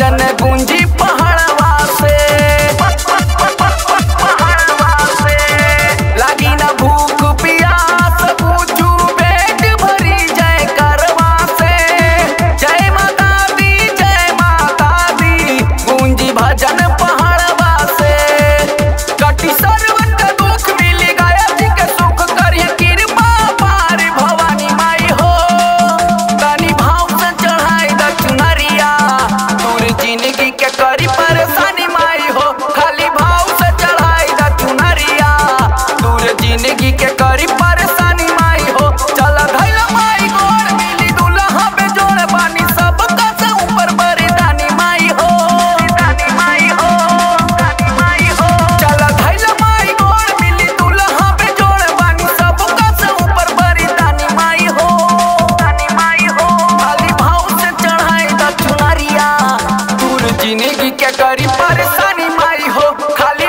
भजन गुंजी पहाड़वा से पहाड़वा से लागी ना भूख प्यास पूछू पेट भरी जय करवा से जय माता दी जय माता दी गुंजी भजन पहाड़वा से कटी सर्वत दुख मिली गया जी के सुख करिए कृपा पार भवानी माई हो तनी भाव से चढ़ाई द चुनरिया दूर जिंदगी के करी परेशानी माई हो खाली भाव से चढ़ाई द चुनरिया दूर जिंदगी के करी परेशानी माई हो चल धैल माई गोर मिली दुल्हा पे जोड़ बानी सब से ऊपर बरदानी माई हो दानी माई हो दानी माई हो चल धैल माई गोर मिली दुल्हा पे जोड़ बानी सब से ऊपर बरदानी माई हो दानी माई हो खाली भाव से चढ़ाई द चुनरिया दूर जिंदगी के करी परेशानी माई हो खाली